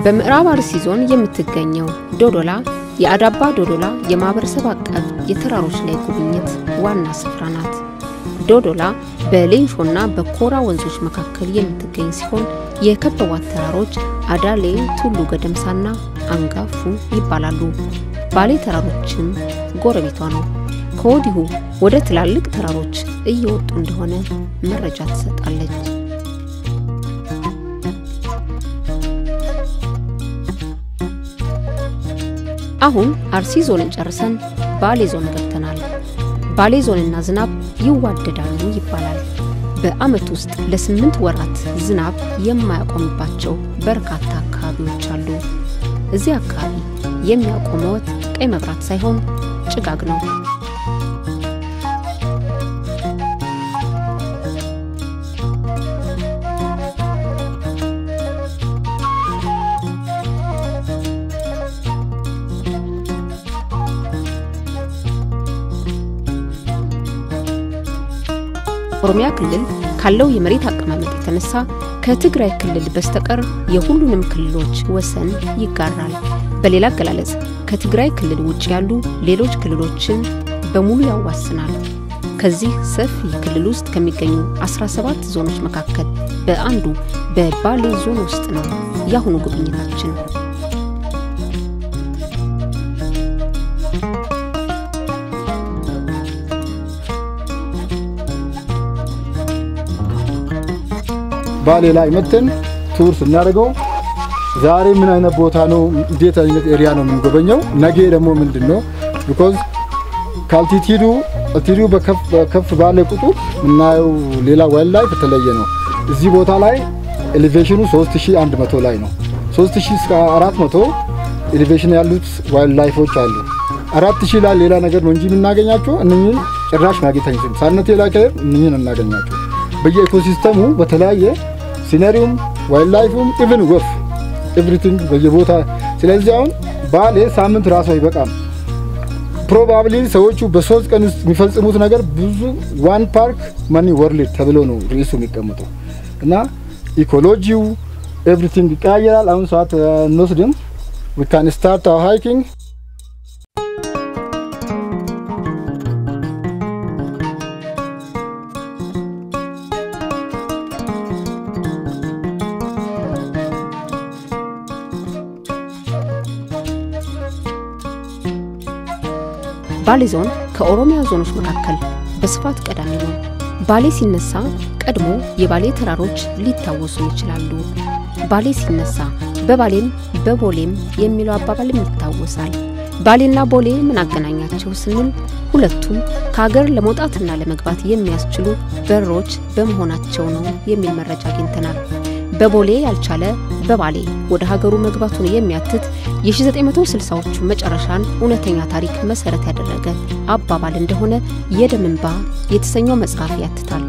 በምዕራብ አርሲ ዞን የምትገኘው ዶዶላ የአዳባ ዶዶላ የማህበረሰብ አቀፍ የተራሮች ላይ ጉብኝት ዋና ስፍራ ናት። ዶዶላ በሌንሾና በኮራ ወንዞች መካከል የምትገኝ ሲሆን የከበቧት ተራሮች አዳሌ፣ ቱሉ ገደምሳና አንጋፉ ይባላሉ። ባሌ ተራሮችም ጎረቤቷ ነው። ከወዲሁ ወደ ትላልቅ ተራሮች እየወጡ እንደሆነ መረጃ ትሰጣለች። አሁን አርሲ ዞንን ጨርሰን ባሌ ዞን ገብተናል። ባሌ ዞንና ዝናብ ይዋደዳሉ ይባላል። በዓመት ውስጥ ለስምንት ወራት ዝናብ የማያቆምባቸው በርካታ አካባቢዎች አሉ። እዚህ አካባቢ የሚያቆመዎት ቀይ መብራት ሳይሆን ጭጋግ ነው። ኦሮሚያ ክልል ካለው የመሬት አቀማመጥ የተነሳ ከትግራይ ክልል በስተቀር የሁሉንም ክልሎች ወሰን ይጋራል። በሌላ አገላለጽ ከትግራይ ክልል ውጭ ያሉ ሌሎች ክልሎችን በሙሉ ያዋስናል። ከዚህ ሰፊ ክልል ውስጥ ከሚገኙ 17 ዞኖች መካከል በአንዱ በባሌ ዞን ውስጥ ነው የአሁኑ ጉብኝታችን። ባሌ ላይ መተን ቱር ስናደርገው ዛሬ ምን አይነት ቦታ ነው፣ እንዴት አይነት ኤሪያ ነው የምንጎበኘው፣ ነገ ደግሞ ምንድን ነው ቢኮዝ ከአልቲቲዱ አልቲቲዱ በከፍ ባለ ቁጥር የምናየው ሌላ ዋይልድ ላይፍ የተለየ ነው። እዚህ ቦታ ላይ ኤሌቬሽኑ 3100 ላይ ነው። 3000 እስከ 400 ኤሌቬሽን ያሉት ዋይልድ ላይፎች አሉ። 4000 ላይ ሌላ ነገር ነው እንጂ የምናገኛቸው እነኝን ጭራሽ ማግኘት አንችልም። ሳነቴ ላይ ከሄድ እነኝን እናገኛቸው በየኢኮሲስተሙ በተለያየ ሲነሪውም ዋይልድ ላይፉም ኢቭን ወፍ ኤቭሪቲንግ በየቦታ ስለዚህ አሁን ባሌ ሳምንት ራሱ አይበቃም። ፕሮባብሊ ሰዎቹ በሶስት ቀን ውስጥ የሚፈጽሙት ነገር ብዙ ዋን ፓርክ ማኒ ወርልድ ተብሎ ነው ርዕሱ የሚቀምጠው እና ኢኮሎጂው ኤቭሪቲንግ ይቀያየራል። አሁን ሰዓት እንወስድም ዊ ካን ስታርት አወር ሃይኪንግ ባሌ ዞን ከኦሮሚያ ዞኖች መካከል በስፋት ቀዳሚ ነው። ባሌ ሲነሳ ቀድሞ የባሌ ተራሮች ሊታወሱ ይችላሉ። ባሌ ሲነሳ በባሌም በቦሌም የሚለው አባባልም ይታወሳል። ባሌና ቦሌ ምን አገናኛቸው ስንል ሁለቱም ከሀገር ለመውጣትና ለመግባት የሚያስችሉ በሮች በመሆናቸው ነው የሚል መረጃ አግኝተናል። በቦሌ ያልቻለ በባሌ ወደ ሀገሩ መግባቱን የሚያትት የ1960ዎቹ መጨረሻን እውነተኛ ታሪክ መሰረት ያደረገ አባባል እንደሆነ የደም እንባ የተሰኘው መጽሐፍ ያትታል።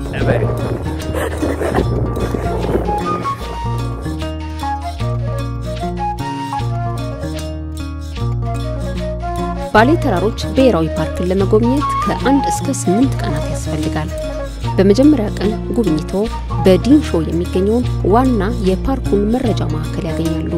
ባሌ ተራሮች ብሔራዊ ፓርክን ለመጎብኘት ከአንድ እስከ ስምንት ቀናት ያስፈልጋል። በመጀመሪያ ቀን ጉብኝቶ በዲንሾ የሚገኘውን ዋና የፓርኩን መረጃ ማዕከል ያገኛሉ።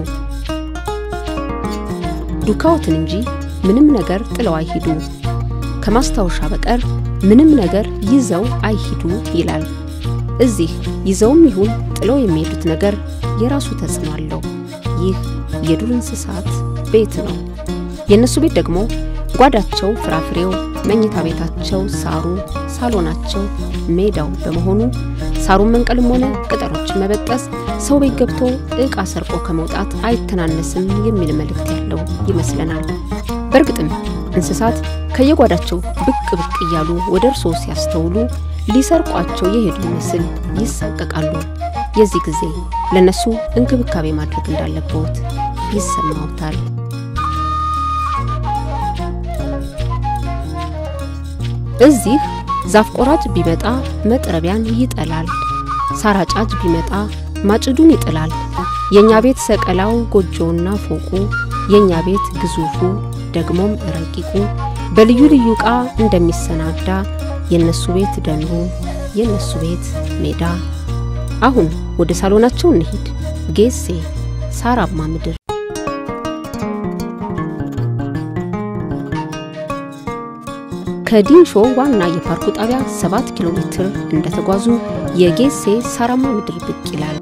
ዱካዎትን እንጂ ምንም ነገር ጥለው አይሂዱ፣ ከማስታወሻ በቀር ምንም ነገር ይዘው አይሂዱ ይላል። እዚህ ይዘውም ይሁን ጥለው የሚሄዱት ነገር የራሱ ተጽዕኖ አለው። ይህ የዱር እንስሳት ቤት ነው። የእነሱ ቤት ደግሞ ጓዳቸው ፍራፍሬው፣ መኝታ ቤታቸው ሳሩ፣ ሳሎናቸው ሜዳው በመሆኑ ሳሩን መንቀልም ሆነ ቅጠሎችን መበጠስ ሰው ቤት ገብቶ ዕቃ ሰርቆ ከመውጣት አይተናነስም የሚል መልእክት ያለው ይመስለናል። በእርግጥም እንስሳት ከየጓዳቸው ብቅ ብቅ እያሉ ወደ እርስዎ ሲያስተውሉ ሊሰርቋቸው የሄዱ ይመስል ይሳቀቃሉ። የዚህ ጊዜ ለነሱ እንክብካቤ ማድረግ እንዳለብዎት ይሰማዎታል። እዚህ ዛፍ ቆራጭ ቢመጣ መጥረቢያን ይጠላል። ሳር አጫጅ ቢመጣ ማጭዱን ይጥላል። የኛ ቤት ሰቀላው ጎጆውና ፎቁ፣ የኛ ቤት ግዙፉ ደግሞም ረቂቁ በልዩ ልዩ ዕቃ እንደሚሰናዳ የነሱ ቤት ደኑ፣ የነሱ ቤት ሜዳ። አሁን ወደ ሳሎናቸው እንሂድ። ጌሴ ሳራማ ምድር ከዲንሾ ዋና የፓርኩ ጣቢያ 7 ኪሎ ሜትር እንደተጓዙ የጌሴ ሳራማ ምድር ብቅ ይላል።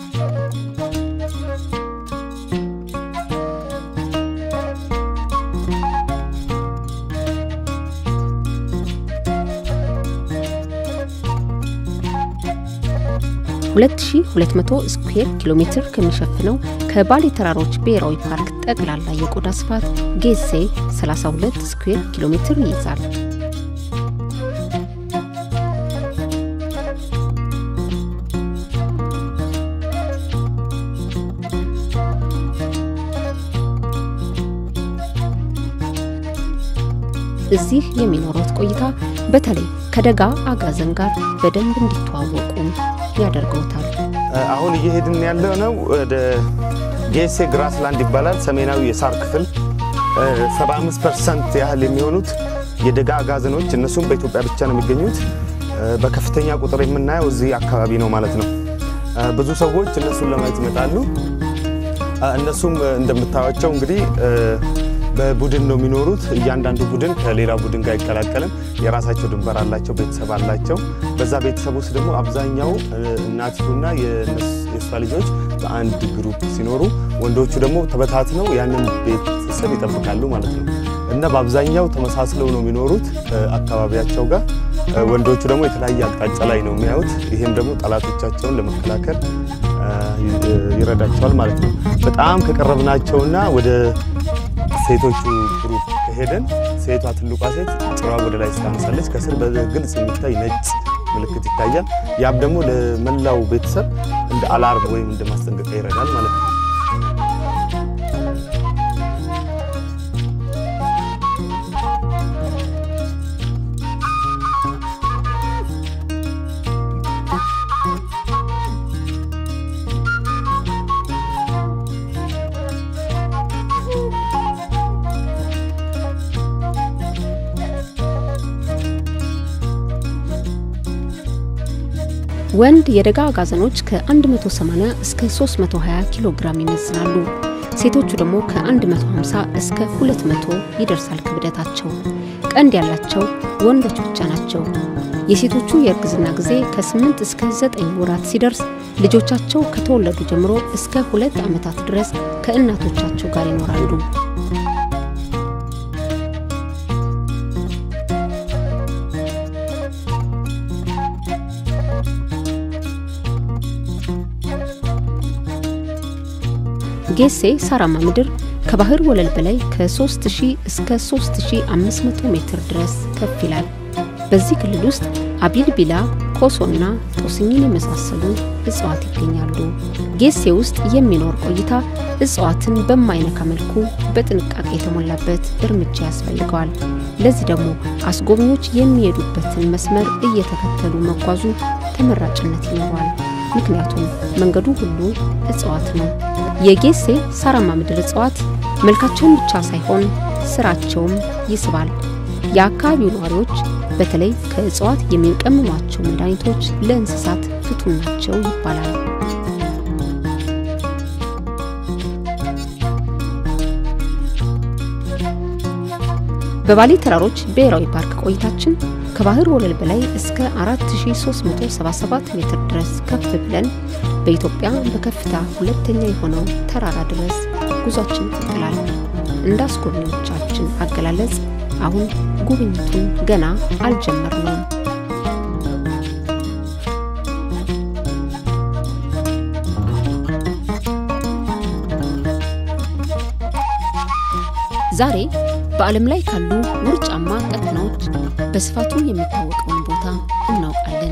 ሁለት ሺ ሁለት መቶ ስኩዌር ኪሎ ሜትር ከሚሸፍነው ከባሌ ተራሮች ብሔራዊ ፓርክ ጠቅላላ የቆዳ ስፋት ጌሴ 32 ስኩዌር ኪሎ ሜትር ይይዛል። እዚህ የሚኖሩት ቆይታ በተለይ ከደጋ አጋዘን ጋር በደንብ እንዲተዋወቁ ያደርገውታል። አሁን እየሄድን ያለ ነው ወደ ጌሴ ግራስላንድ ይባላል። ሰሜናዊ የሳር ክፍል 75 ፐርሰንት ያህል የሚሆኑት የደጋ አጋዘኖች እነሱም በኢትዮጵያ ብቻ ነው የሚገኙት። በከፍተኛ ቁጥር የምናየው እዚህ አካባቢ ነው ማለት ነው። ብዙ ሰዎች እነሱን ለማየት ይመጣሉ። እነሱም እንደምታዩቸው እንግዲህ በቡድን ነው የሚኖሩት። እያንዳንዱ ቡድን ከሌላ ቡድን ጋር አይቀላቀልም። የራሳቸው ድንበር አላቸው፣ ቤተሰብ አላቸው። በዛ ቤተሰብ ውስጥ ደግሞ አብዛኛው እናቲቱና የእሷ ልጆች በአንድ ግሩፕ ሲኖሩ፣ ወንዶቹ ደግሞ ተበታትነው ያንን ቤተሰብ ይጠብቃሉ ማለት ነው እና በአብዛኛው ተመሳስለው ነው የሚኖሩት አካባቢያቸው ጋር። ወንዶቹ ደግሞ የተለያየ አቅጣጫ ላይ ነው የሚያዩት። ይህም ደግሞ ጠላቶቻቸውን ለመከላከል ይረዳቸዋል ማለት ነው። በጣም ከቀረብናቸውና ወደ ሴቶቹ ግሩፕ ከሄደን ሴቷ ትልቋ ሴት ጭራ ወደ ላይ ስታነሳለች ከስር በግልጽ የሚታይ ነጭ ምልክት ይታያል። ያም ደግሞ ለመላው ቤተሰብ እንደ አላርም ወይም እንደ ማስጠንቀቂያ ይረዳል ማለት ነው። ወንድ የደጋ አጋዘኖች ከ180 እስከ 320 ኪሎ ግራም ይመዝናሉ። ሴቶቹ ደግሞ ከ150 እስከ 200 ይደርሳል ክብደታቸው። ቀንድ ያላቸው ወንዶች ብቻ ናቸው። የሴቶቹ የእርግዝና ጊዜ ከ8 እስከ 9 ወራት ሲደርስ ልጆቻቸው ከተወለዱ ጀምሮ እስከ ሁለት ዓመታት ድረስ ከእናቶቻቸው ጋር ይኖራሉ። ጌሴ ሳራማ ምድር ከባህር ወለል በላይ ከ3000 እስከ 3500 ሜትር ድረስ ከፍ ይላል። በዚህ ክልል ውስጥ አቢልቢላ፣ ኮሶና ጦስኝን የመሳሰሉ እጽዋት ይገኛሉ። ጌሴ ውስጥ የሚኖር ቆይታ እጽዋትን በማይነካ መልኩ በጥንቃቄ የተሞላበት እርምጃ ያስፈልገዋል። ለዚህ ደግሞ አስጎብኚዎች የሚሄዱበትን መስመር እየተከተሉ መጓዙ ተመራጭነት ይኖረዋል። ምክንያቱም መንገዱ ሁሉ እጽዋት ነው። የጌሴ ሳራማ ምድር እጽዋት መልካቸውን ብቻ ሳይሆን ስራቸውም ይስባል። የአካባቢው ነዋሪዎች በተለይ ከእጽዋት የሚቀምሟቸው መድኃኒቶች ለእንስሳት ፍቱን ናቸው ይባላል። በባሌ ተራሮች ብሔራዊ ፓርክ ቆይታችን ከባህር ወለል በላይ እስከ 4377 ሜትር ድረስ ከፍ ብለን በኢትዮጵያ በከፍታ ሁለተኛ የሆነው ተራራ ድረስ ጉዟችን ይቀጥላል። እንደ አስጎብኚዎቻችን አገላለጽ አሁን ጉብኝቱን ገና አልጀመርነውም። ዛሬ በዓለም ላይ ካሉ ውርጫማ ቀጠናዎች በስፋቱ የሚታወቀውን ቦታ እናውቃለን።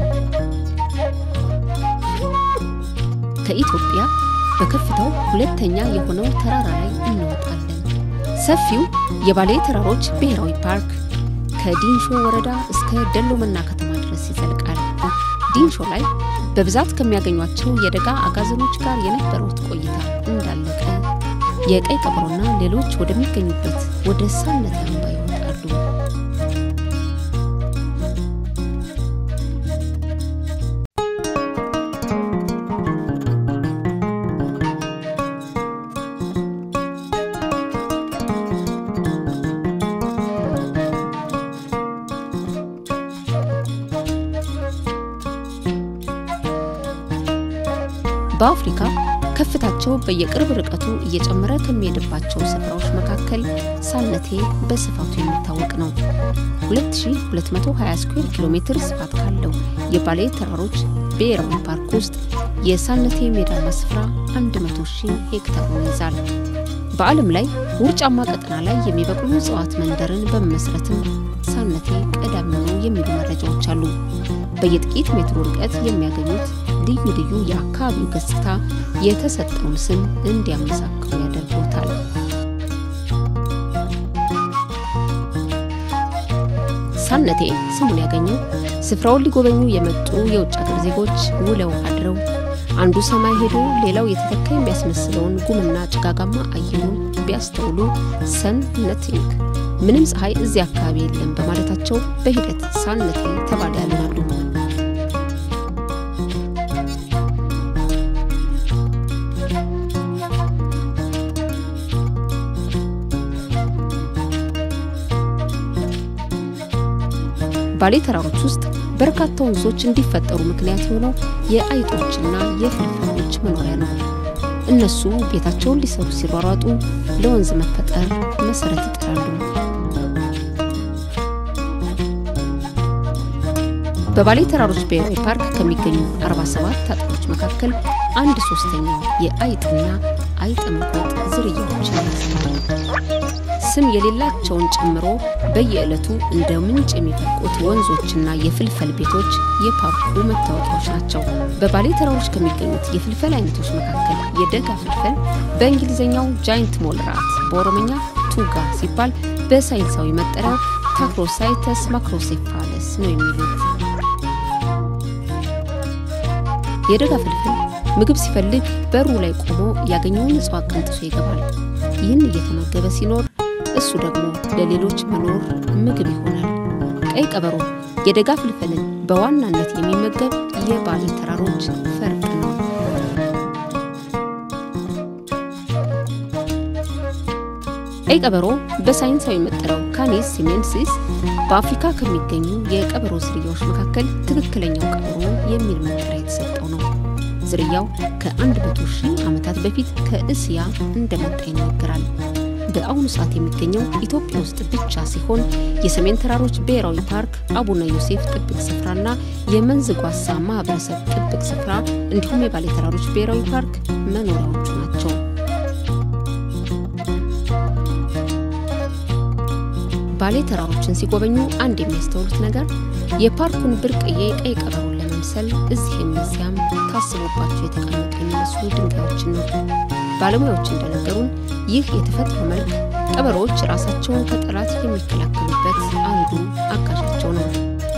ከኢትዮጵያ በከፍታው ሁለተኛ የሆነው ተራራ ላይ እንወጣለን። ሰፊው የባሌ ተራሮች ብሔራዊ ፓርክ ከዲንሾ ወረዳ እስከ ደሎመና ከተማ ድረስ ይዘልቃል። ዲንሾ ላይ በብዛት ከሚያገኟቸው የደጋ አጋዘኖች ጋር የነበሩት ቆይታ እንዳለቀ የቀይ ቀበሮና ሌሎች ወደሚገኙበት ወደ ሳነት አምባ ይወጣሉ። በአፍሪካ ከፍታቸው በየቅርብ ርቀቱ እየጨመረ ከሚሄድባቸው ስፍራዎች መካከል ሳነቴ በስፋቱ የሚታወቅ ነው። 2220 ስኩዌር ኪሎ ሜትር ስፋት ካለው የባሌ ተራሮች ብሔራዊ ፓርክ ውስጥ የሳነቴ ሜዳማ ስፍራ 100 ሺህ ሄክታሩን ይይዛል። በዓለም ላይ ውርጫማ ቀጠና ላይ የሚበቅሉ እጽዋት መንደርን በመመስረትም ሳነቴ ቀዳሚ ነው የሚሉ መረጃዎች አሉ። በየጥቂት ሜትሮ ርቀት የሚያገኙት ልዩ ልዩ የአካባቢው ገጽታ የተሰጠውን ስም እንዲያመሳክሩ ያደርጉታል። ሳነቴ ስሙን ያገኘው ስፍራውን ሊጎበኙ የመጡ የውጭ ሀገር ዜጎች ውለው አድረው አንዱ ሰማይ ሄዶ ሌላው የተተካ የሚያስመስለውን ጉምና ጭጋጋማ አየሩን ቢያስተውሉ ሰን ነቲንግ ምንም ፀሐይ እዚህ አካባቢ የለም በማለታቸው በሂደት ሳነቴ ተባለ ያልናሉ። ባሌ ተራሮች ውስጥ በርካታ ወንዞች እንዲፈጠሩ ምክንያት የሆነው የአይጦችና የፍልፍሎች መኖሪያ ነው። እነሱ ቤታቸውን ሊሰሩ ሲሯሯጡ ለወንዝ መፈጠር መሰረት ይጥላሉ። በባሌ ተራሮች ብሔራዊ ፓርክ ከሚገኙ 47 አጥሮች መካከል አንድ ሶስተኛው የአይጥና አይጥ መቆጥ ዝርያዎችን ያሳያል። ስም የሌላቸውን ጨምሮ በየዕለቱ እንደ ምንጭ የሚፈልቁት ወንዞችና የፍልፈል ቤቶች የፓርኩ መታወቂያዎች ናቸው። በባሌ ተራሮች ከሚገኙት የፍልፈል አይነቶች መካከል የደጋ ፍልፈል በእንግሊዝኛው ጃይንት ሞልራት በኦሮምኛ ቱጋ ሲባል በሳይንሳዊ መጠሪያው ታክሮሳይተስ ማክሮሴፋለስ ነው የሚሉት። የደጋ ፍልፍል ምግብ ሲፈልግ በሩ ላይ ቆሞ ያገኘውን እጽዋት ቀንጥሶ ይገባል። ይህን እየተመገበ ሲኖር እሱ ደግሞ ለሌሎች መኖር ምግብ ይሆናል። ቀይ ቀበሮ የደጋ ፍልፍልን በዋናነት የሚመገብ የባሌ ተራሮች ፈርጥ ነው። ቀይ ቀበሮ በሳይንሳዊ መጠሪያው ካኔስ ሲሜንሲስ በአፍሪካ ከሚገኙ የቀበሮ ዝርያዎች መካከል ትክክለኛው ቀበሮ የሚል መጠሪያ የተሰጠው ነው። ዝርያው ከ100 ሺህ ዓመታት በፊት ከእስያ እንደመጣ ይነገራል። በአሁኑ ሰዓት የሚገኘው ኢትዮጵያ ውስጥ ብቻ ሲሆን የሰሜን ተራሮች ብሔራዊ ፓርክ፣ አቡነ ዮሴፍ ጥብቅ ስፍራና የመንዝ ጓሳ ማህበረሰብ ጥብቅ ስፍራ እንዲሁም የባሌ ተራሮች ብሔራዊ ፓርክ መኖሪያዎቹ ናቸው። ባሌ ተራሮችን ሲጎበኙ አንድ የሚያስተውሉት ነገር የፓርኩን ብርቅዬ ቀይ ቀበሮን ለመምሰል እዚህም እዚያም ታስቦባቸው የተቀመጡ የሚመስሉ ድንጋዮችን ነው። ባለሙያዎች እንደነገሩን ይህ የተፈጥሮ መልክ ቀበሮዎች ራሳቸውን ከጠላት የሚከላከሉበት አንዱ አጋዣቸው ነው።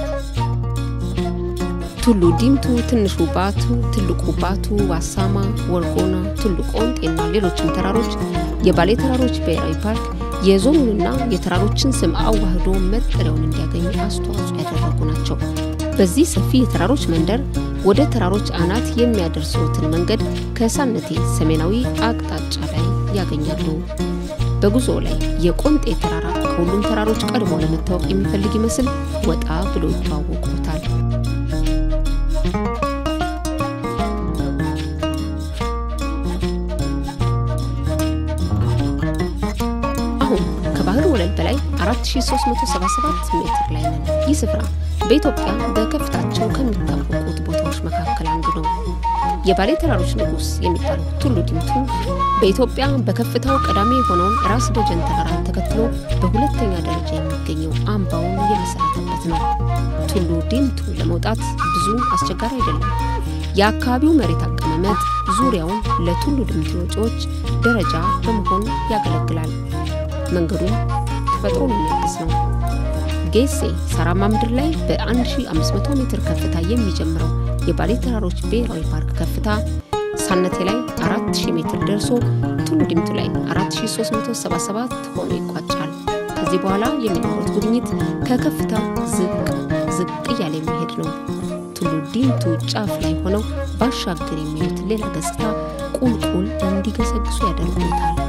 ቱሉ ዲምቱ፣ ትንሹ ባቱ፣ ትልቁ ባቱ፣ ዋሳማ፣ ወርጎና፣ ቱሉ ቆንጤና ሌሎችም ተራሮች የባሌ ተራሮች ብሔራዊ ፓርክ የዞኑንና የተራሮችን ስም አዋህዶ መጠሪያውን እንዲያገኙ አስተዋጽኦ ያደረጉ ናቸው። በዚህ ሰፊ የተራሮች መንደር ወደ ተራሮች አናት የሚያደርሰውትን መንገድ ከሳነቴ ሰሜናዊ አቅጣጫ ላይ ያገኛሉ። በጉዞ ላይ የቆንጤ ተራራ ከሁሉም ተራሮች ቀድሞ ለመታወቅ የሚፈልግ ይመስል ወጣ ብሎ ይተዋወቁታል። አሁን ከባህር ወለል በላይ 4377 ሜትር ላይ ነን። ይህ ስፍራ በኢትዮጵያ በከፍታቸው ከሚታወቁት ቦታዎች መካከል አንዱ ነው። የባሌ ተራሮች ንጉሥ የሚባለው ቱሉ ዲምቱ በኢትዮጵያ በከፍታው ቀዳሚ የሆነውን ራስ ደጀን ተራራን ተከትሎ በሁለተኛ ደረጃ የሚገኘው አምባውን የመሰረተበት ነው። ቱሉ ዲምቱ ለመውጣት ብዙ አስቸጋሪ አይደለም። የአካባቢው መሬት አቀማመጥ ዙሪያውን ለቱሉ ዲምቱ ወጪዎች ደረጃ በመሆን ያገለግላል። መንገዱም ተፈጥሮን የሚያግዝ ነው። ጌሴ ሳራማ ምድር ላይ በ1500 ሜትር ከፍታ የሚጀምረው የባሌ ተራሮች ብሔራዊ ፓርክ ከፍታ ሳነቴ ላይ 4000 ሜትር ደርሶ ቱሉ ዲምቱ ላይ 4377 ሆኖ ይቋጫል። ከዚህ በኋላ የሚኖሩት ጉብኝት ከከፍታ ዝቅ ዝቅ እያለ የሚሄድ ነው። ቱሉ ዲምቱ ጫፍ ላይ ሆነው ባሻገር የሚሉት ሌላ ገጽታ ቁልቁል እንዲገሰግሱ ያደርጉታል።